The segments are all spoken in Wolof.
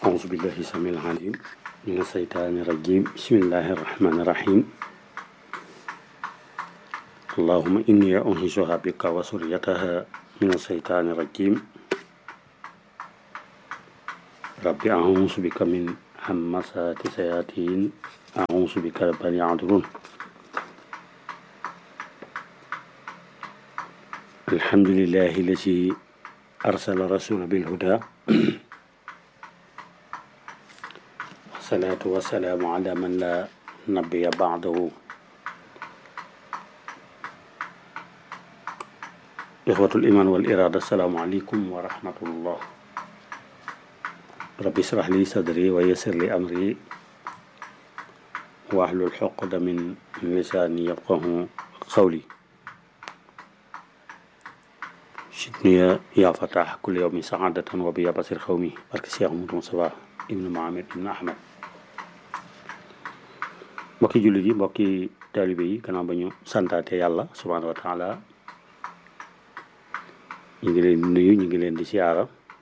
أعوذ بالله السميع العليم من الشيطان الرجيم بسم الله الرحمن الرحيم اللهم إني أنهزها بك وسريتها من الشيطان الرجيم رب أعوذ بك من همسات الشياطين أعوذ بك رب أن يحضرون الحمد لله الذي أرسل رسول بالهدى والصلاة والسلام على من لا نبي بعده إخوة الإيمان والإرادة السلام عليكم ورحمة الله رب اشرح لي صدري ويسر لي أمري واحلل عقدة من لساني يفقه قولي شدني يا فتاح كل يوم سعادة وبيا بصير خومي بارك الشيخ محمد مصطفى ابن محمد ابن أحمد mbokki jullit yi mbokki taalibe yi gannaaw ba ñu santaate yàlla subhaanahu wa taala ñu ngi leen di nuyu ñu ngi leen di siyaara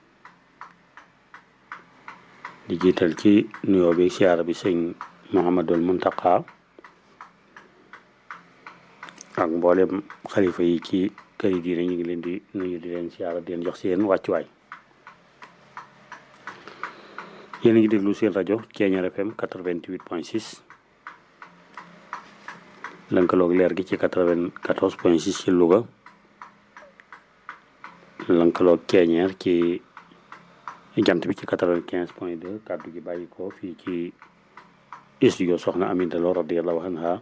di jiital ci nuyoo bi siyaara bi sëñ Muhammadul Muntaqa ak mboolem xalifa yi ci kër yi diine ñu ngi leen di nuyu di leen siyaara di leen jox seen wàccuwaay yéen a ngi déglu seen rajo Thiéniere FM 88 point 6 lënkaloog leer gi ci 94 point 6 ci Louga lënkaloog Thiéniere ci jant bi ci 95 point 2 kàddu gi bàyyi ko fii ci studio soxna Aminta Lo radiyallahu anha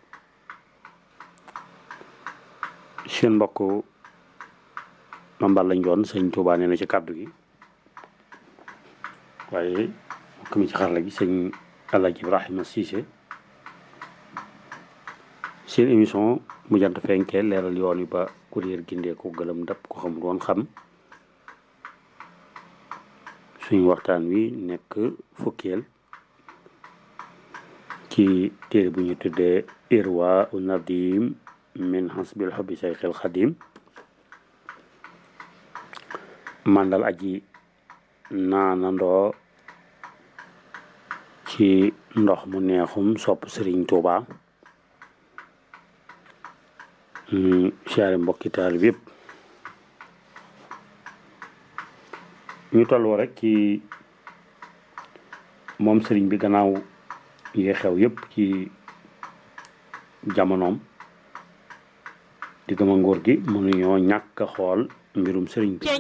seen mbokk mambal lañ doon sëñ Tuubaa nee na ci kàddu gi waaye mbokk mi ci xarala gi sëñ Alaaji Ibrahima Cissé seen émission mu jant fenkee leeral yoon yi ba kuréel gindee ko gëlëm dab ko xam doon xam suñu waxtaan wi nekk fukkeel ci téere bu ñu tuddee irwa u nadim min hasbil hubbi sayxil xadim màndal aji naanandoo ci ndox mu neexum sopp Sëriñ Tuuba siyaare mbokki taalib yëpp ñu tolloo rek ci moom sëriñ bi gannaaw yi xew yëpp ci jamonoom di gëma nguur gi mënuñoo ñàkk a xool mbirum sëriñ bi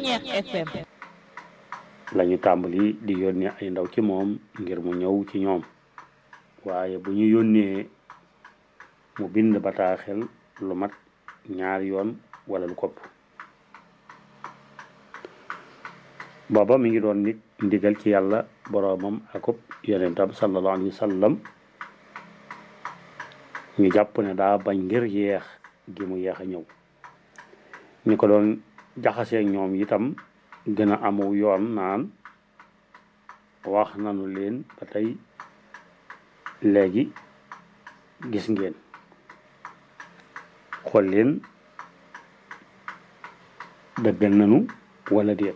lañu tàmbali di yónnee ay ndaw ci moom ngir mu ñëw ci ñoom waaye bu ñu yónnee mu bind bataaxel lu mat ñaari yoon wala lu kopp booba mi ngi doon nit ndigal ci yàlla boroomam akub yonentam sallallahu alayhi wa sallam ñu jàpp ne daa bañ ngir yeex gi mu yeex a ñëw ñu ko doon jaxasee ñoom itam gën a amu yoon naan wax nanu leen ba tey léegi gis ngeen xool leen dëggal nanu wala déet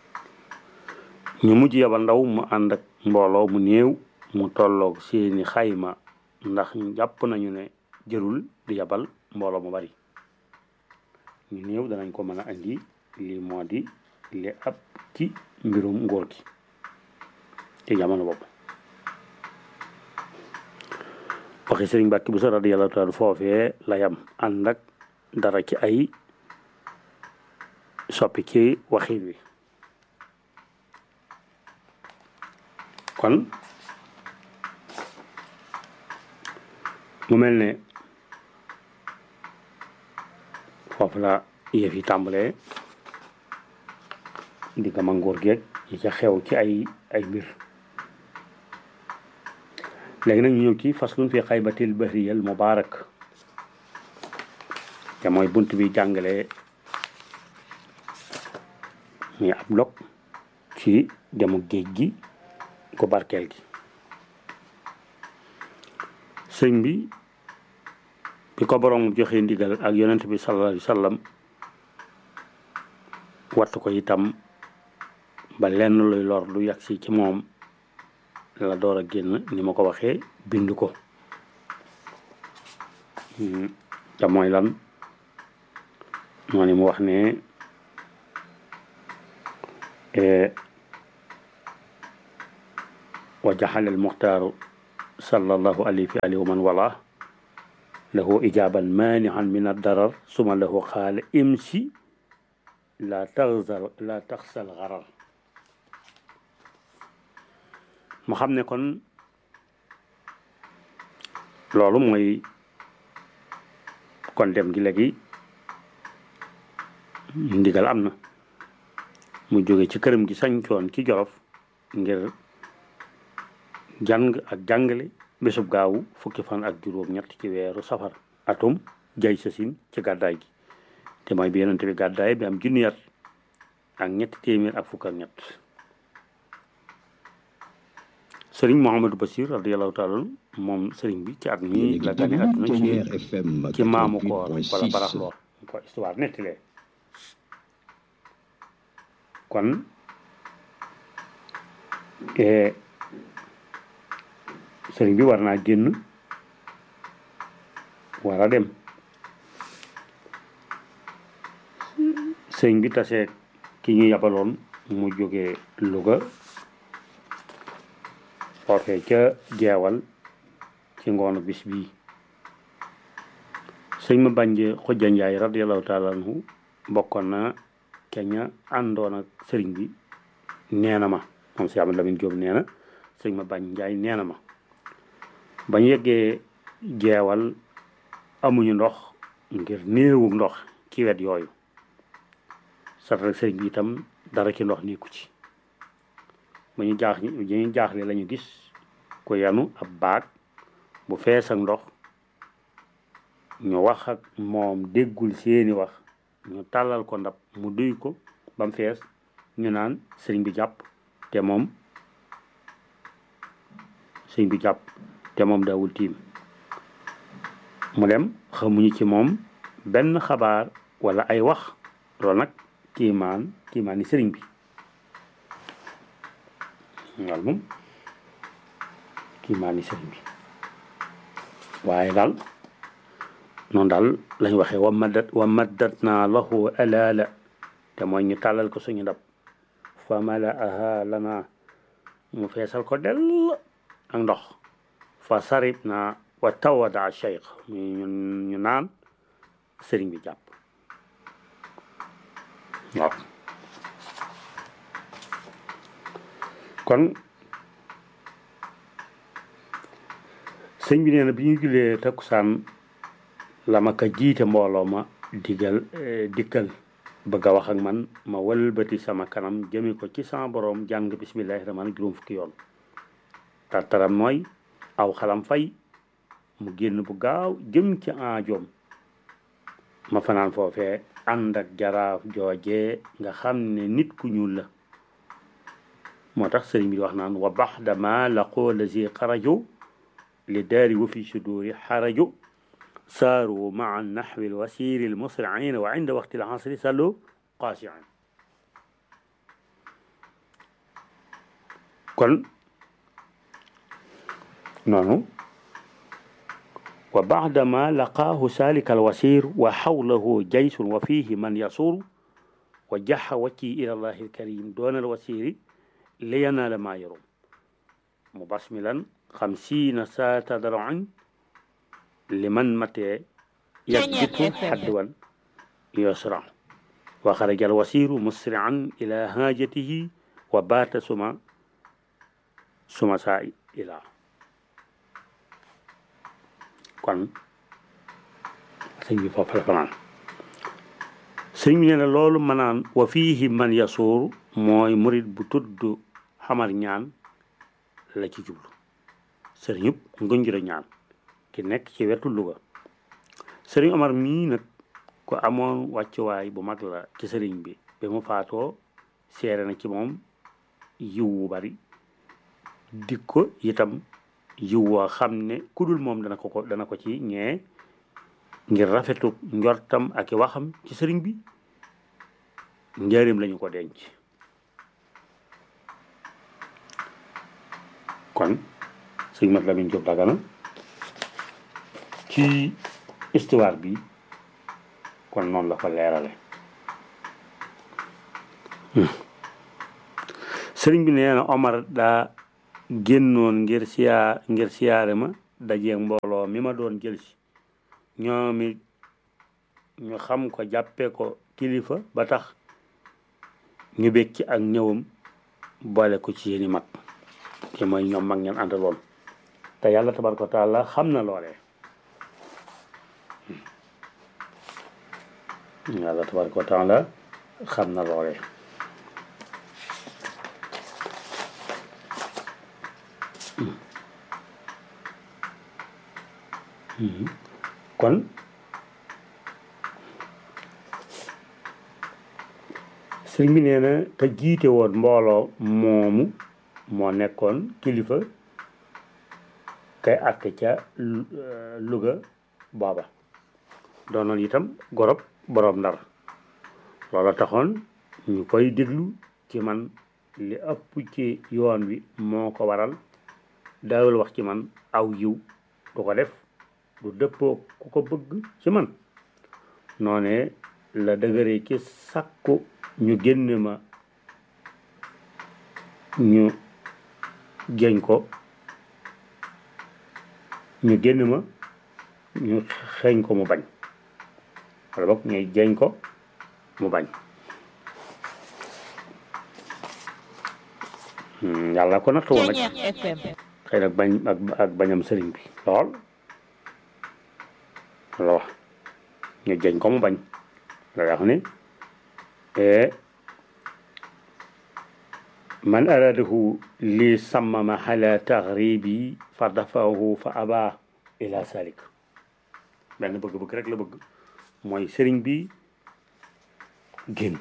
ñu mujj yabal ndaw mu ànd ak mbooloo mu néew mu tolloog seeni xayma ndax jàpp nañu ne jërul di yabal mbooloo mu bari ñu néew danañ ko mën a andi lii moo di li ab ci mbirum ngóor gi ci jamono boobu waxi sëriñ Mbàkke bu sa radiyallahu taala foofee la yam ànd ak dara ci ay soppi ci waxin wi kon mu mel ne foofu la yëf yi tàmbalee di gama ngóor geeg yi ca xew ci ay ay mbir léegi nag ñu ñëw ci faslun fi xaybatil bahriyal mubarak te mooy bunt bi jàngale muy ab log ci demu géej gi ko barkeel gi sëñ bi bi ko borom joxe ndigal ak yonent bi sallallahu alayhi wa sallam wattu ko itam ba lenn luy lor lu yagsi ci moom la door a génn ni ma ko waxee bind ko te mooy lan moo ni mu wax ne wa jaxal al muxtaaru sallallahu alayhi fi alihi wa man wala lahu ijaban manian min addarar suma lahu xaala imsi la taxsal la taxsal xarar mu xam ne kon loolu mooy kon dem gi léegi ndigal am na mu jóge ci këram gi sañcoon ci jolof ngir jàng ak jàngale bésub gaawu fukki fan ak juróom ñett ci weeru safar atum jay sasin ci gàddaay gi te mooy bi yonente bi gàddaay bi am junni at ak ñetti téeméer ak fukk ak ñett sëriñ Mouhamadou Bassir radiallahu taala moom sëriñ bi ci at mi la gane àdduna ci ci maamu koor wala barax loor ko histoire nettilee kon sëriñ bi war naa génn war a dem sëriñ bi tasee ki ñu yabaloon mu jógee Louga foofee ca jeewal ci ngoonu bis bii sëñ ma bànje xujja njaay radiallahu taala anhu bokkoon na ca ña àndoon ak sëriñ bi nee na ma moom si Amadou Lamine Diop nee na sëñ ma bànj njaay nee na ma bañ yeggee jeewal amuñu ndox ngir néewu ndox ci wet yooyu sat rek sëriñ bi itam dara ci ndox nekku ci ba ñu jaax ñu jaaxle lañu gis ko yanu ab baag bu fees ak ndox ñu wax ak moom déggul seeni wax ñu tàllal ko ndab mu duy ko ba mu fees ñu naan sëriñ bi jàpp te moom sëriñ bi jàpp te moom daawul tiim mu dem xamuñu ci moom benn xabaar wala ay wax loolu nag kiimaan kiimaan ni sëriñ bi loolu moom kiimaan ni sëriñ bi waaye daal noonu daal lañ waxee wa maddat wa maddat naa lahu alaala te mooy ñu tàllal ko suñu ndab fa malaaha lana mu feesal ko dell ak ndox fa sarib naa wa tawada cheikh mu ñun ñu naan sëriñ bi jàpp waaw kon sëñ bi nee na bi ñu julee takkusaan la ma ka jiite mbooloo ma digal dikkal bëgg a wax ak man ma wëlbati sama kanam jëme ko ci sama boroom jàng bismillahi rahmaan juróom fukki yoon tartaram mooy aw xalam fay mu génn bu gaaw jëm ci aajoom ma fanaan foofee ànd ak jaraaf joojee nga xam ne nit ku ñuul la moo tax sëriñ bi wax naan wa baxda ma laqoo lazi xaraju li daari wa fi suduri xaraju saaru maa naxwi lwasiri lmusriin wa inda waqti lxasri sallu qaasiin kon noonu wa baadama laqaahu salika alwasir wa xawlahu jaysun wa fihi man yasuuru wa jaxa wacci ila allahi alkarim doona alwasiri liyanaala maa yarum mubasmilan xamsiina saata daroin liman matee yagbitu xadwan yusra wa xaraja alwasiru musrian ila haajatihi wa baata suma suma saa ila kon sëñ bi foofu la fanaan sëñ bi nee na loolu manaan wa fiihi man yasuur mooy murit bu tudd xamar ñaan la ci jublu sëriñub ngunjura ñaan ki nekk ci wetu Louga sëriñ Omar mii nag ko amoon wàccuwaay bu mag la ci sëriñ bi ba mu faatoo seere na ci moom yiw wu bari dik ko itam yiw woo xam ne ku dul moom dana ko ko dana ko ci ñee ngir rafetu njortam ak i waxam ci sëriñ bi njëriñ lañu ko denc kon sëñ Mat Lamin Jóob Dagana ci histoire bi kon noonu la ko leerale sëriñ bi nee na Omar daa génnoon ngir siyaa ngir siyaare ma dajeeg mbooloo mi ma doon jël si ñoom it ñu xam ko jàppe ko kilifa ba tax ñu bég ci ak ñëwam boole ko ci seeni mag te mooy ñoom mag ngeen àndaloon te yàlla tabaraka wa taala xam na loolee yàlla tabaraka wa taala xam na loolee kon sëriñ bi nee na te jiite woon mbooloo moomu moo nekkoon kilifa kay àtte ca Louga booba doonoon itam gorob boroom ndar loola taxoon ñu koy déglu ci man li ëpp ci yoon wi moo ko waral daawul wax ci man aw yiw du ko def du dëppoo ku ko bëgg ci man noone la dëgëree ci sàkku ñu génne ma ñu jeñ ko ñu génn ma ñu xeeñ ko mu bañ wala boog ñuy jeñ ko mu bañ yàlla ko nattu woon nag xëy nag bañ ak ak bañam sëriñ bi lool la wax ñu jeñ ko mu bañ la wax ne man aradahu li sammama ala taxribi fa dafahu fa aba ila salik benn bëgg-bëgg rek la bëgg mooy sëriñ bi génn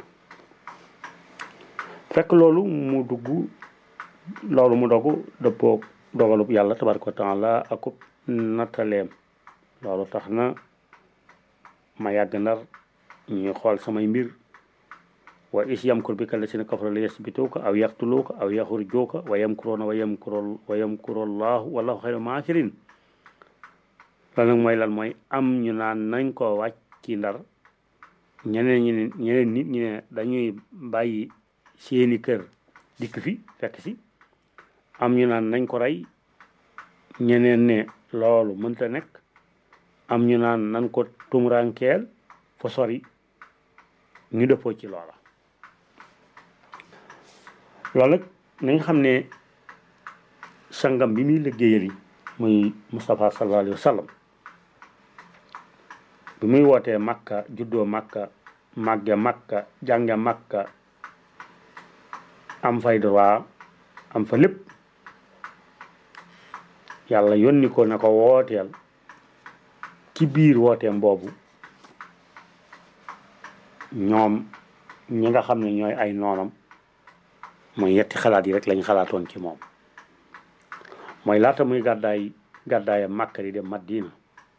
fekk loolu mu dugg loolu mu dogu dëppoo dogalub yàlla tabaraka wa taala akub nattaleem loolu tax na ma yàgg ndar ñuy xool samay mbir wa is yamkur bika lasina kafaru la yasbituuka aw yaqtuluuka aw yaxrujuuka wa yamkuruuna wa yamkuru wa yamkuru allahu wallahu xayru maakirin loolu nag mooy lan mooy am ñu naan nañ ko wàcc ci ndar ñeneen ñi ne ñeneen nit ñi ne dañuy bàyyi seeni kër dikk fi fekk si am ñu naan nañ ko rey ñeneen ne loolu mënta nekk am ñu naan nañ ko tumurankeel fa sori ñu dëppoo ci loola loolu nag nañ xam ne sangam bi muy liggéeyal yi muy Moustapha sallallahu alayhi wa sallam bi muy wootee makka juddoo makka màgge makka jànge makka am fay droit am fa lépp yàlla yónni ko na ko wooteel ci biir wooteem boobu ñoom ñi nga xam ne ñooy ay noonam mooy yetti xalaat yi rek lañ xalaatoon ci moom mooy laata muy gàddaay gàddaaya Makka di dem Madina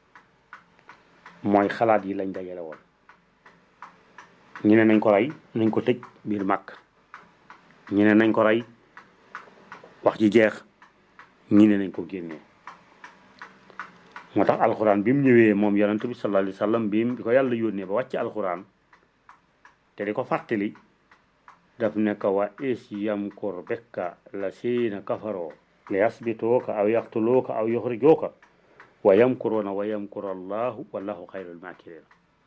mooy xalaat yi lañ dajale woon ñu ne nañ ko rey nañ ko tëj biir Makka ñu ne nañ ko rey wax ji jeex ñi ne nañ ko génnee moo tax alxuraan bi mu ñëwee moom yonent bi sallallahu alayhi wa sallam bi bi ko yàlla yónnee ba wàcc alxuraan te di ko fàttali daf ne ko wa is yamkur bika la siina kafaroo li yasbituuka aw yaqtuluuka aw yuxrijuuka wa yamkuruuna wa yamkuru allahu wallahu xayrul makirin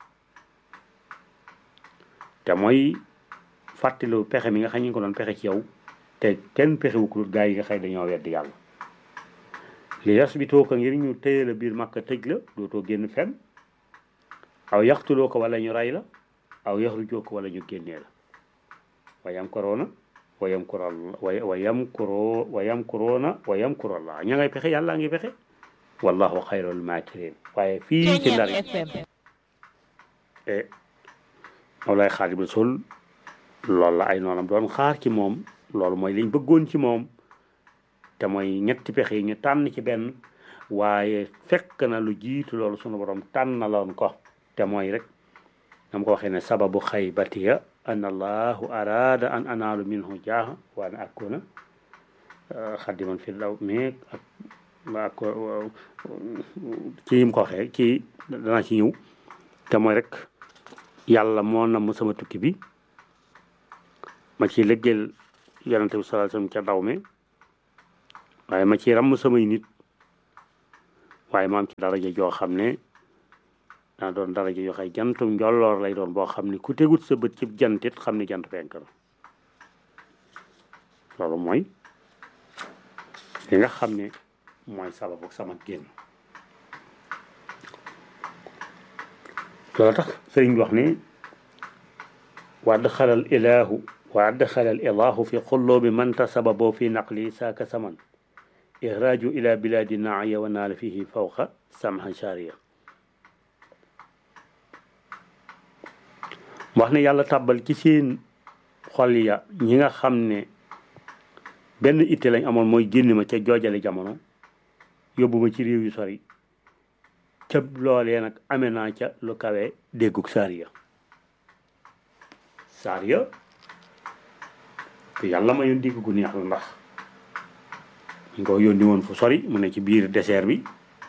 te mooy fàttaliwu pexe mi nga xam ñu ko doon pexe ci yow te kenn pexewu ko gaa yi nga xëy dañoo weddi yàlla li yasbituuka ngir ñu téye la biir Makka tëj la dootoo génn fenn aw yaqtuluuka wala ñu rey la aw yaxrujuuka wala ñu génnee la wa yamkuruuna wa yamkuru wa yamkuru wa yamkuruuna wa yamkuru allah ña ngay pexe yàlla ngi pexe wallahu xayrul makirin waaye fii ci ndar e Mawlaay Xaadimu Rasuul loolu la ay noonam doon xaar ci moom loolu mooy liñ bëggoon ci moom te mooy ñetti pexe yi ñu tànn ci benn waaye fekk na lu jiitu loolu sunu borom tànnaloon ko te mooy rek nam ko waxee ne sababu xaybatiya an allahu arada an anaalu minhu jaaha wa an akuna xaddiman fi daw mais ak ak ci yim ko waxee ci danaa ci ñëw te mooy rek yàlla moo namm sama tukki bi ma ci liggéeyal yonente bi sallallahu alayhi wasallam ca daw me waaye ma ci ramm samay nit waaye ma am ci daraja joo xam ne daa doon daraja yoo xay jantum njolloor lay doon boo xam ne ku tegut sa bët ci jantit xam ne jant fenk na loolu mooy li nga xam ne mooy sababu sama génn loolu tax sëriñ bi wax ne wa adxalal ilahu wa adxalal ilahu fi xullubi man tasababo fi naqli saaka saman ixraaju ila biladi naaya wa naala fihi fawqa samha sharia wax ne yàlla tàbbal ci seen xol ya ñi nga xam ne benn itte lañ amoon mooy génn ma ca joojale jamono yóbbu ma ci réew yu sori ca loolee nag amee naa ca lu kawe déggug saariya saariya te yàlla ma yoon dégg gu neex la ndax ñu ko yónni woon fu sori mu ne ci biir désert bi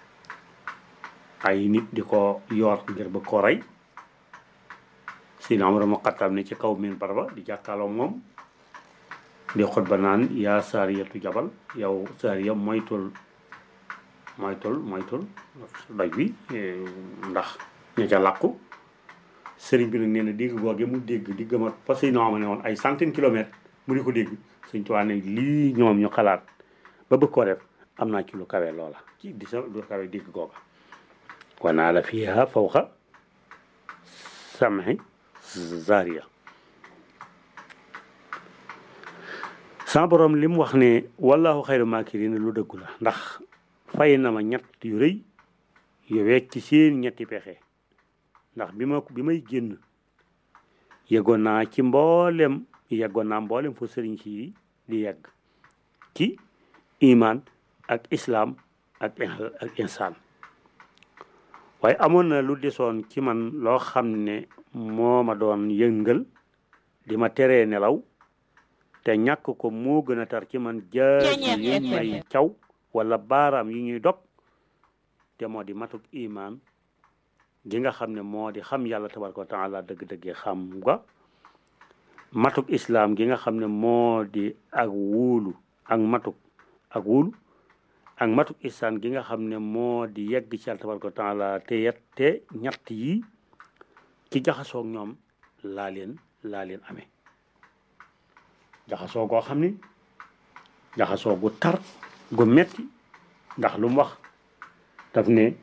ay nit di ko yoor ngir ba ko rey si na amara ma xattam ne ci kaw min barba di jàkkaaloo moom di xutba naan yaa saariyatu jabal yow saariya moytul moytul moytul doj bi ndax ña ca làqu sëriñ bi nag nee na dégg googe mu dégg di gëmat parce que ñoo xam ne woon ay centaine kilomètres mu di ko dégg suñ tuwaa ne lii ñoom ñu xalaat ba bëgg koo def am naa ci lu kawe loola ci di sa lu kawe dégg googa wanaa la fiha fawqa samhi zaria sama borom li mu wax ne wallahu xayru makirin lu dëggu la ndax fay na ma ñett yu rëy yu wecc ci seen ñetti pexe ndax bi ma bi may génn yeggoon naa ci mboolem yeggoon naa mboolem fu sëriñ si di yegg ci iman ak islam ak ak insaan waaye amoon na lu desoon ci man loo xam ne moo ma doon yëngal di ma teree nelaw te ñàkk ko moo gën a tar ci man jaasi yi may caw wala baaraam yi ñuy dog te moo di matuk iman gi nga xam ne moo di xam yàlla tabaraka wa taala dëgg-dëggee xam nga matuk islam gi nga xam ne moo di ak wuulu ak matuk ak wuulu ak matuk isaan gi nga xam ne moo di yegg ci yàlla tabaraka wa taala te yet te ñett yi ci jaxasoog ñoom laa leen laa leen amee jaxasoo goo xam ni jaxasoo gu tar gu metti ndax lu mu wax daf ne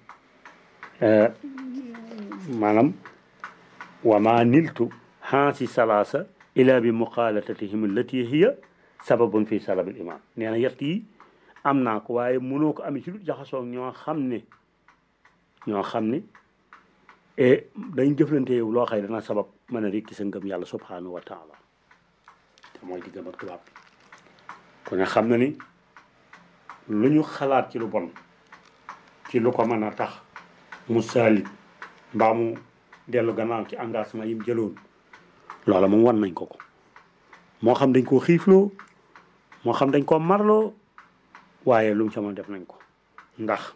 maanaam wa ma niltu hansi salasa ila bi muqalatatihim allati hiya sababun fi salabil iman nee na yett yi am naa ko waaye mënoo ko amee ci lu jaxasoo ñoo xam ne ñoo xam ne e dañ jëflante yow loo xëy dana sabab mën a rekki sa ngëm yàlla subhanahu wa taala te mooy diggam ak tubaab bi ku ne xam na ni lu ñu xalaat ci lu bon ci lu ko mën a tax mu saalit mbaa mu dellu gannaaw ci engagement yi mu jëloon loola moom wan nañ ko ko moo xam dañ koo xiifloo moo xam dañ koo marloo waaye lu mu ca mën def nañ ko ndax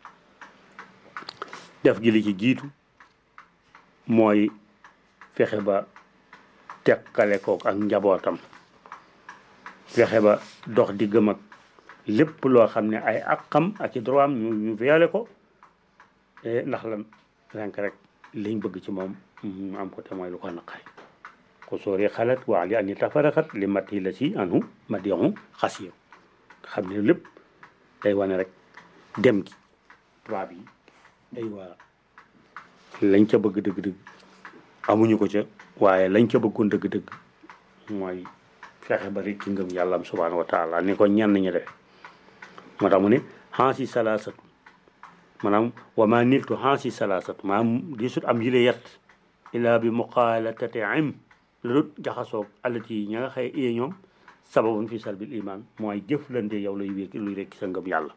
def gi li ci jiitu mooy fexe ba tekkale kook ak njabootam fexe ba dox diggam ak lépp loo xam ne ay àqam ak i droit am ñu ñu violé ko ndax lan renk rek liñ bëgg ci moom mu am ko te mooy lu ko naqari ko soori xalat waa li ani tafaraxat li mat yi la si anu ma dixu xas yow xam ne lépp day wane rek dem gi tubaab yi day waa lañ ca bëgg dëgg-dëgg amuñu ko ca waaye lañ ca bëggoon dëgg-dëgg mooy fexe ba rek ci ngëm yàlla am subhanahu wa taala ni ko ñenn ñi def moo tax mu ne xansi salaasatu maanaam wa ma niltu xansi salaasatu maanaam di sut am yile yet ila bi muqaalatati im la dut jaxasoog alati yi ña nga xëy iye ñoom sababun fi salbil iman mooy jëflante yow lay wékki luy rekki sa ngëm yàlla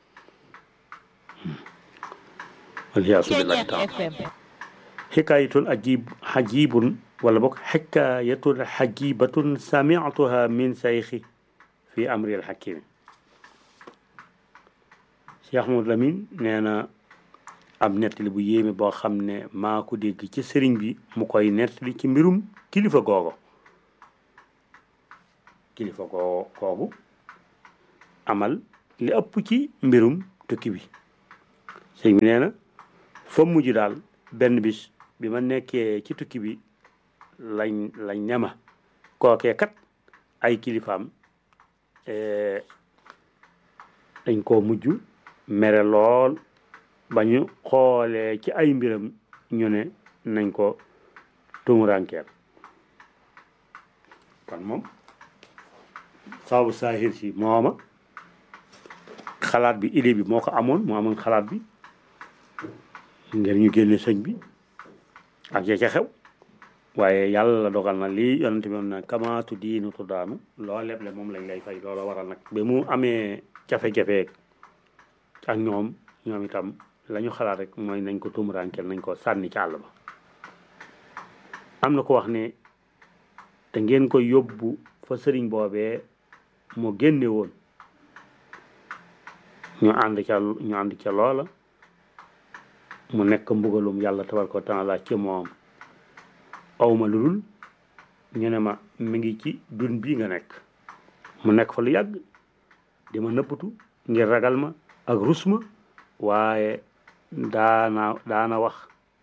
waliyaasu billahi taala xikaayatun ajib xajibun wala boog xikaayatun xajibatun samictuha min sayxi fi amril hakimi Cheikh Ahmadou Lamine nee na ab nettali bu yéeme boo xam ne maa ko dégg ci sëriñ bi mu koy nettali ci mbirum kilifa googo kilifa goo koogu amal li ëpp ci mbirum tukki bi sëriñ bi nee na fa mujj daal benn bis bi ma nekkee ci tukki bi lañ lañ ñama kookee kat ay kilifaam dañ koo mujj mere lool ba ñu xoolee ci ay mbiram ñu ne nañ ko tumurankeel kon moom sababu saahir si mooma xalaat bi idée bi moo ko amoon moo amoon xalaat bi ngir ñu génne sëñ bi ak ya ca xew waaye yàlla dogal na lii yonente bi moom na kamaatu diinu tuddaanu loo leble moom lañ lay fay loolu waral nag ba mu amee jafe-jafe ak ñoom ñoom itam la ñu xalaat rek mooy nañ ko tumurankeel nañ ko sànni ci àll ba am na ko wax ne te ngeen ko yóbbu fa sëriñ boobee mu génne woon ñu ànd ca ñu ànd ca loola mu nekk mbugalum yàlla tabaraka wa taala ci moom awma lu dul ñu ne ma mi ngi ci dun bii nga nekk mu nekk fa lu yàgg di ma nëppatu ngir ragal ma ak rus ma waaye daana daana wax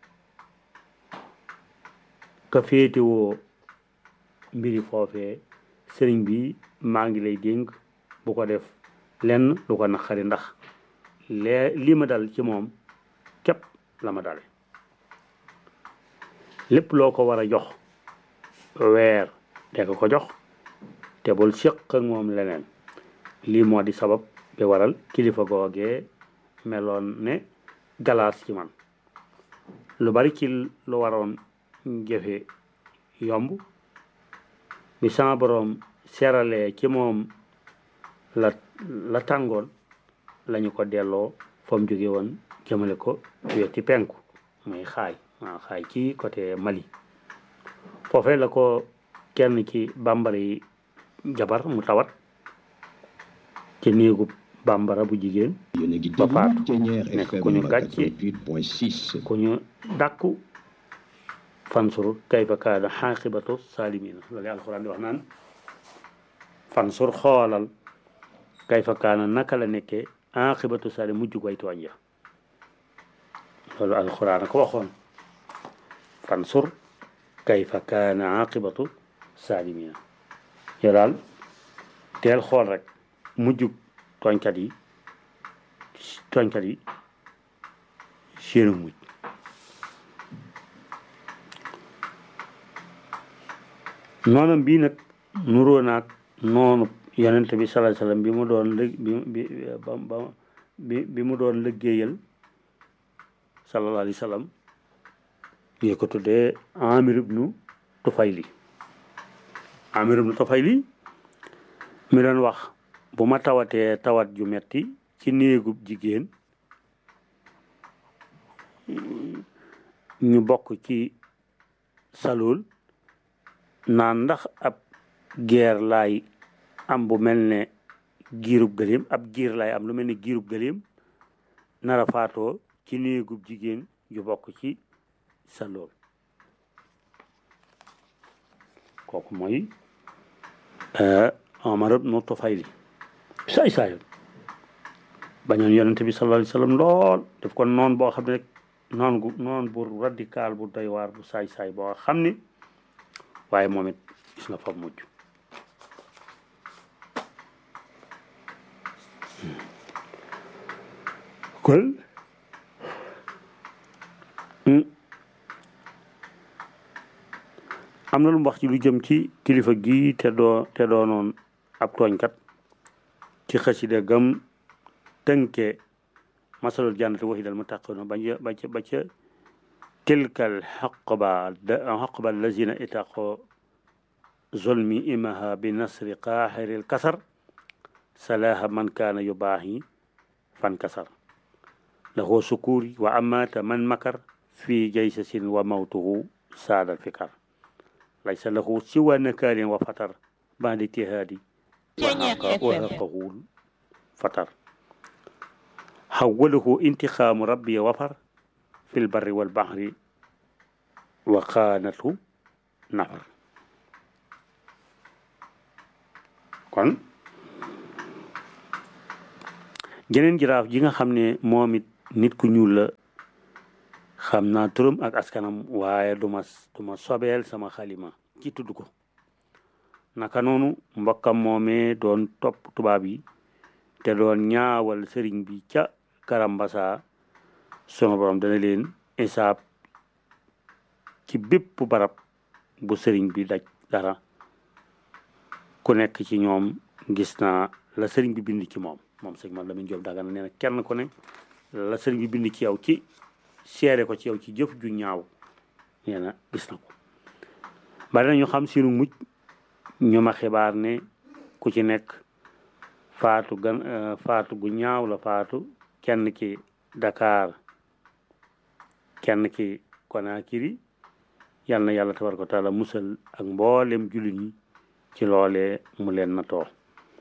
ka féetewoo mbiri foofee sëriñ bi maa ngi lay dénk bu ko def lenn lu ko naqari ndax lee lii ma dal ci moom képp la ma dale lépp loo ko war a jox weer de ko ko jox te bul séq ak moom leneen lii moo di sabab bi waral kilifa googee meloon ne galaas ci man lu bari ci lu waroon jëfe yomb bi sama boroom seralee ci moom la la tàngoon lañu ko delloo fa mu jóge woon jëmale ko weti penku muy xaay waaw xaay ci côté Mali foofee la ko kenn ci bambara yi jabar mu tawat ci néegu bambara bu jigéen ba faatu nekk ku ñu gàcce ku ñu dàkku fansur kayfa kaana xaaqibatu saalimina loolu alxuraan di wax naan fansur xoolal kayfa kaana naka la nekkee aqibatu saalim mujjug way tooñ ya loolu alxuraan a ko waxoon fansur kayfa kaana aqibatu saalimina yow daal teel xool rek mujjug tooñkat yi tooñkat yi seenu mujj noonam bii nag nuroo naag noonu yonent bi sallallahu alayhi wasallam bi mu doon lëg bi bi ba bi bi mu doon liggéeyal sallallahu alayhi wasallam yi ko tuddee Amir ibnu Tufayli Amir ibnu Tufayli mi doon wax bu ma tawatee tawat ju metti ci néegub jigéen ñu bokk ci salool naan ndax ab geer laay am bu mel ne giirub gëléem ab giir laay am lu mel ne giirub gëléem nara faatoo ci néegub jigéen ju bokk ci salool kooku mooy Omar ibnu Tufayli saay saayoon bañoon yonente bi sallallahu alayhi wasallam lool def ko noon boo xam ne rek noon gu noon bu radical bu doy waar bu saay saay boo xam ni waaye moom it gis nga fa mujj kon am na lu mu wax ci lu jëm ci kilifa gi te doo te doonoon ab tooñkat ci xasida gam tënke masalul jannati waxidal mu taqoona ba ca ba ca ba ca tilkal xaqba xaqba allazina itaqo zulmi imaha bi nasri qaaxiril kasar salaha man kaana yubaahi fan kasar lahu sukuri wa amata man makar fi jaysasin wa mawtuhu saadal fikar laysa lahu siwa nakaalin wa fatar ba'da ijtihaadi waxaqa waraqahul fatar xawalahu intixaamu rabbi wafar fil barri wal baxri wa xaanatu nafar kon jeneen jiraaf ji nga xam ne moom it nit ku ñuul la xam naa turam ak askanam waaye duma duma sobeel sama xalima ci tudd ko naka noonu mbokkam moomee doon topp tubaab yi te doon ñaawal sëriñ bi ca karambasa sunu borom dana leen isaab ci bépp barab bu sëriñ bi daj dara ku nekk ci ñoom gis naa la sëriñ bi bind ci moom moom sëñ man Lamin Jóob Dagana nee na kenn ku ne la sëriñ bi bind ci yow ci seere ko ci yow ci jëf ju ñaaw nee na gis na ko bari na ñu xam sinu mujj ñu ma xibaar ne ku ci nekk faatu gan faatu gu ñaaw la faatu kenn ki Dakar kenn ki Conakry yal na yàlla tabaraka wa taala musal ak mboolem jullit ñi ci loolee mu leen na too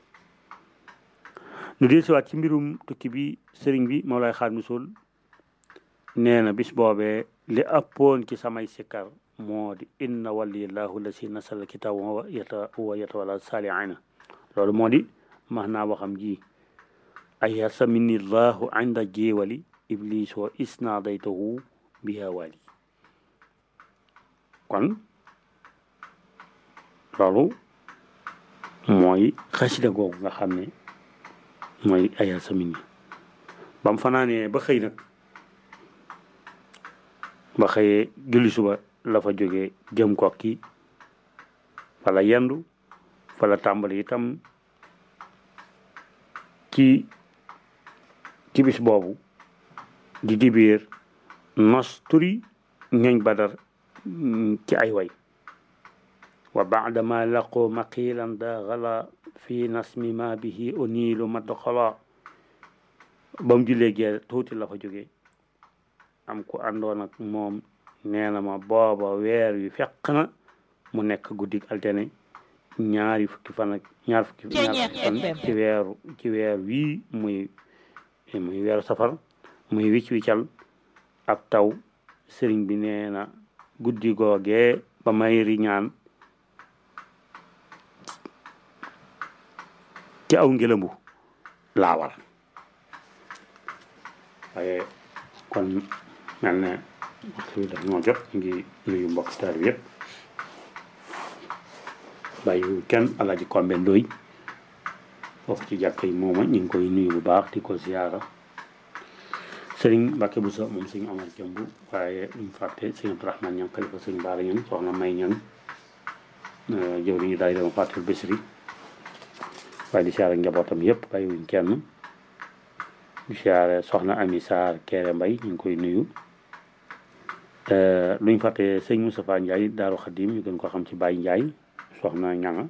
nu dee siwaat ci mbirum tukki bi sëriñ bi Mawlaay Xaadimu Rasuul nee na bis boobee li ëppoon ci samay sikkar moo di inna waliyallahu la si nasal kitab wa yata wa yatawalla saalihiina loolu moo di max naa waxam ji ay yasamini llahu inda jeewali iblis wa isnaadaytahu biha wali kon loolu mooy xasida googu nga xam ne mooy ay yasamini ba mu fanaanee ba xëy nag ba xëyee julli suba la fa jógee jëm kokki fa la yendu fa la tàmbali itam ci ci bis boobu di dibiir nos turi ñooñ badar ci ay way wa baadama laqoo maqilan da gala fi nasmi ma bihi uniilu madxala ba mu jullee gee tuuti la fa jógee am ku àndoon ak moom nee na ma booba weer wi fekk na mu nekk guddik altene ñaari fukki fan ak ñaar fukki ñaar fukki fan ci weeru ci weer wii muy muy weeru safar muy wicc wiccal ab taw sëriñ bi nee na guddi googee ba may riñaan ci aw ngelambu laa war waaye kon mel ne waxtu bi daf ñoo jot ñu ngi nuyu mbokk taal bi yëpp bàyyiwul kenn alaaji kombe ndooy foofu ci jàkka yi mooma ñu ngi koy nuyu bu baax di ko ziyaara sëriñ Mbàkke bu sa moom sëriñ Omar Jëmb waaye ñu fàtte sëriñ Abdourahmane ñang xalifa sëriñ Baara ñang soxna may ñang jëw riñu daay dama fàtte Bisri waaye di ziyaara njabootam yëpp bàyyiwuñ kenn di ziyaara soxna Ami Sarr Kéré Mbay ñu ngi koy nuyu luñ fàtte sëñ Moustapha Ndiaye Daaru Xadim ñu gën ko xam ci Baye Ndiaye soxna ñanga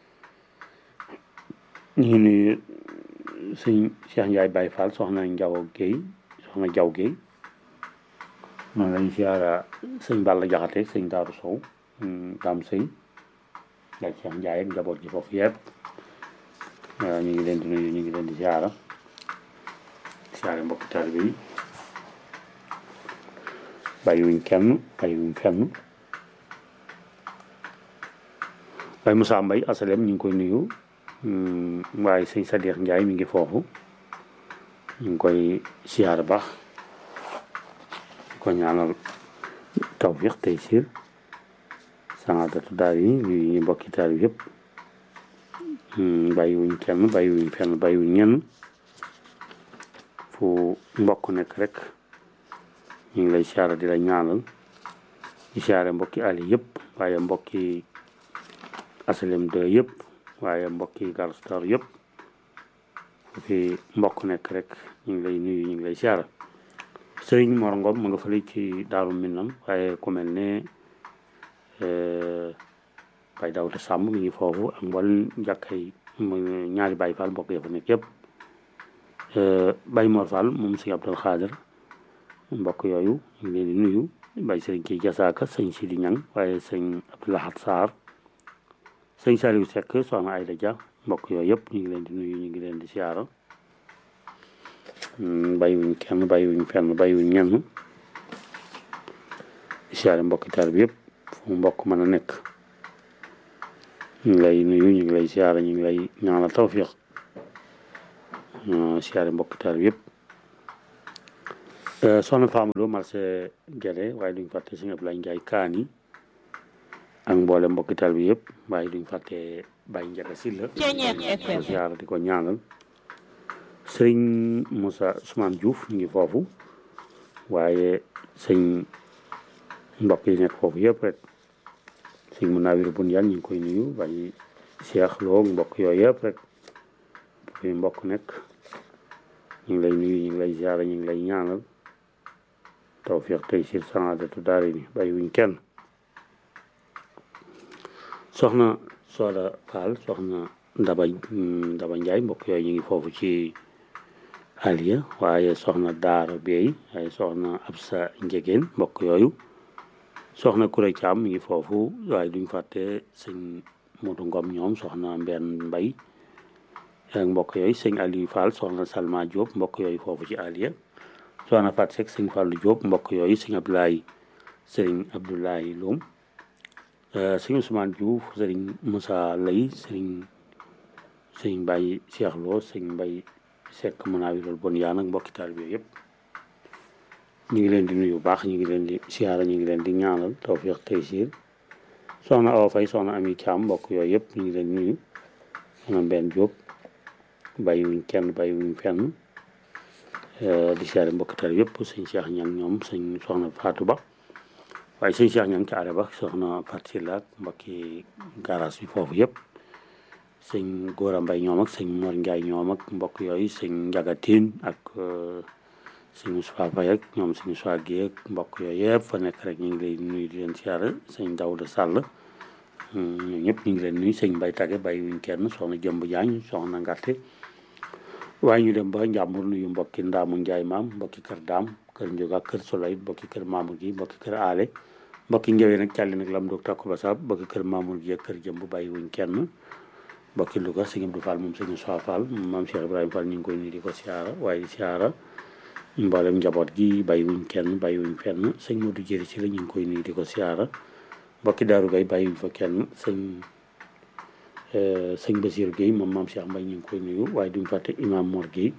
ñu ngi nuyu sëñ Cheikh Ndiaye Baye Fall soxna Njaw Guèye soxna Jaw Guèye noonu lañ siyaara sëñ Balla Jaxate sëñ Daaru Sow daam sëy yaay Cheikh Ndiaye ak njaboot ji foofu yëpp ñu ngi leen di nuyu ñu ngi leen di siyaara siyaare mbokki taalibe yi bàyyiwuñ kenn bàyyiwuñ fenn waaye Moussa Mbaye asalem ñu ngi koy nuyu waaye sëñ Sadikh Ndiaye mi ngi foofu ñu ngi koy siyaar baax ko ñaanal tawfiq tey siir sanadatu daal yi nuyu ñu mbokki taal bi yëpp bàyyiwuñ kenn bàyyiwuñ fenn bàyyiwuñ ñenn fu mbokk nekk rek ñu ngi lay siyaara di la ñaanal di siyaare mbokki ali yëpp waaye mbokki asalem de yëpp waaye mbokki garstor yëpp fu fi mbokk nekk rek ñu ngi lay nuyu ñu ngi lay siyaara sëriñ Mor Ngom mu nga fële ci daaru Minam waaye ku mel ne Baye Daouda Samb mi ngi foofu ak mbol njàkkay ñaari Baye Fall mbokk ya fa nekk yëpp Baye Mor Fall moom sëñ Abdul Xaadir mbokk yooyu ñu ngi leen di nuyu Baye sëriñ kii Jasaaka sëñ Sidi Ñang waaye sëñ Abdoulahat Sarr sëñ Saliou Seck soxna Ayda Dia mbokk yooyu yëpp ñu ngi leen di nuyu ñu ngi leen di siyaara bàyyiwuñ kenn bàyyiwuñ fenn bàyyiwuñ ñenn di siyaare mbokki taal bi yëpp fu mbokk mën a nekk ñu ngi lay nuyu ñu ngi lay siyaara ñu ngi lay ñaanal tawfiq siyaare mbokki taal bi yëpp soxna Famadou marché Guédé waaye duñ fàtte sëñ Abdoulaye Ndiaye kaan yi ak mboole mbokki taal bi yëpp waaye duñ fàtte Baye Ndiaga Sylla ko siyaara di ko ñaanal sëriñ Moussa Ousmane Diouf ñu ngi foofu waaye sëñ mbokk yi nekk foofu yëpp rek sëñ Munawir bun yan ñu ngi koy nuyu Baye Cheikh Lo mbokk yooyu yëpp rek fi mbokk nekk ñu ngi lay nuyu ñu ngi lay siyaara ñu ngi lay ñaanal tawfiq tey sir saadatu daari ni bàyyi wuñ kenn soxna Soda Fall soxna Ndaba Ndaba Njaay mbokk yooyu ñu ngi foofu ci Aliya waaye soxna Daara Bey waaye soxna Absa Njegeen mbokk yooyu soxna Kuré Caam mi ngi foofu waaye duñ fàtte sëñ Modu Ngom ñoom soxna Mbenn Mbay ak mbokk yooyu sëñ Aliou Fall soxna Salma Diop mbokk yooyu foofu ci Aliya soxna Fat Seck sëñ Fallou Diop mbokk yooyu sëñ Abdoulaye sëriñ Abdoulaye Loum sëñ Ousmane Diouf sëriñ Moussa Lay sëriñ sëñ Mbaye Cheikh Lo sëñ Mbaye Seck Munawirul bon yaa nag mbokki taal bi yëpp ñu ngi leen di nuyu bu baax ñu ngi leen di siyaara ñu ngi leen di ñaanal tawfiq taysiir soxna Awa Faye soxna Ami Thiam mbokk yooyu yëpp ñu ngi leen di nuyu soxna Mbenn Diop bàyyiwuñ kenn bàyyiwuñ fenn di siyaare mbokki taal yëpp sëñ Cheikh Ñang ñoom sëñ soxna Fatou Ba waaye sëñ Cheikh Ñang ci are ba soxna Fatou Sylla ak mbokki garage bi foofu yëpp sëñ Góora Mbay ñoom ak sëñ Mor Njaay ñoom ak mbokk yooyu sëñ Njaga Tiin ak sëñ Moussa Faye ak ñoom sëñ Moussa Guèye ak mbokk yooyu yëpp fa nekk rek ñu ngi lay nuyu di leen siyaare sëñ Dawda Sall ñoo ñëpp ñu ngi leen nuyu sëñ Mbay Tage bàyyiwuñ kenn soxna Jëmb Jaañ soxna Ngarte waaye ñu dem ba njàmbur nuyu mbokki ndaamu njaay maam mbokki kër daam kër njóga kër solay mbokki kër maamur gi mbokki kër aale mbokki njëwee nag càlli nag lam doog takku ba saab mbokki kër maamur gi ak kër jëmb bàyyi wuñ kenn mbokki Louga sëñ Abdou Fall moom sëñ Soa Fall maam Cheikh Ibrahima Fall ñu ngi koy nuyu di ko siyaara waaye siyaara mboolem njaboot gi bàyyi wuñ kenn bàyyi wuñ fenn sëñ Modou Jëri si la ñu ngi koy nuyu di ko siyaara mbokki Daaru Gay bàyyi wuñ fa kenn sëñ sëñ Basir Guèye moom maam Cheikh Mbaye ñu ngi koy nuyu waaye duñ fàtte imam Mor Guèye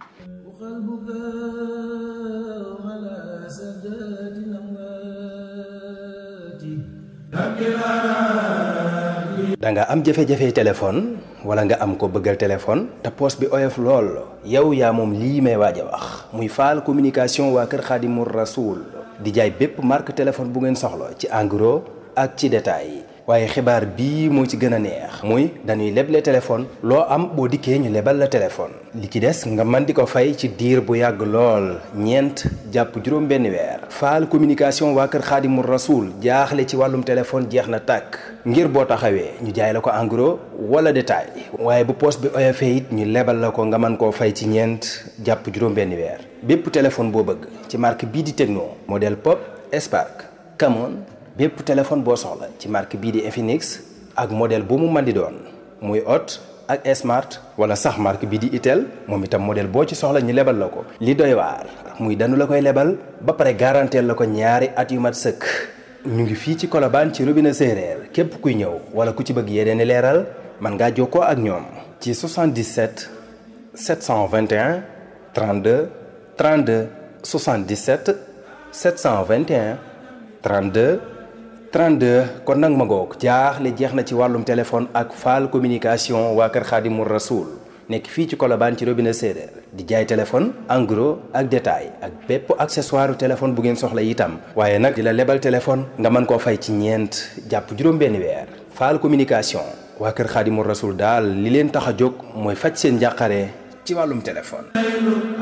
da nga am jafe-jafe téléphone wala nga am ko bëggal téléphone te poos bi oyof lool yow yaa moom lii may waaj a wax muy faal communication waa kër Xaadimu Rasuul di jaay bépp marque téléphone bu ngeen soxla ci en gros ak ci détail waaye xibaar bii moo ci gën a neex muy dañuy leble téléphone loo am boo dikkee ñu lebal la téléphone li ci des nga mën di ko fay ci diir bu yàgg lool ñeent jàpp juróom benn weer faal communication waa kër xaadimu rasuul jaaxle ci wàllum téléphone jeex na tàkk ngir boo taxawee ñu jaay la ko en gros wala détail waaye bu poos bi oyofee it ñu lebal la ko nga mën koo fay ci ñeent jàpp juróom benn weer bépp téléphone boo bëgg ci marque bii di Tecno modèle Pop Spark Camon bépp téléphone boo soxla ci marque bii di Infinix ak modèle bu mu mën di doon muy Hot ak Smart wala sax marque bii di Itel moom itam modèle boo ci soxla ñu lebal la ko. li doy waar muy danu la koy lebal ba pare garanteel la ko ñaari at yu mat sëkk ñu ngi fii ci Colobane ci robinet séeréer képp kuy ñëw wala ku ci bëgg yeneen i leeral mën ngaa jokkoo ak ñoom. ci 77 721 32 32 77 721 32. 32 kon nag ma ngoog jaaxle jeex na ci wàllum téléphone ak faal communication waa kër Xaadimu Rasuul nekk fii ci Colobane ci robinet séeréer di jaay téléphone en gros ak détail ak bépp accessoire téléphone bu ngeen soxla itam waaye nag di la lebal téléphone nga mën koo fay ci ñeent jàpp juróom-benn weer faal communication waa kër Xaadimu Rasuul daal li leen tax a jóg mooy faj seen njàqare ci wàllum téléphone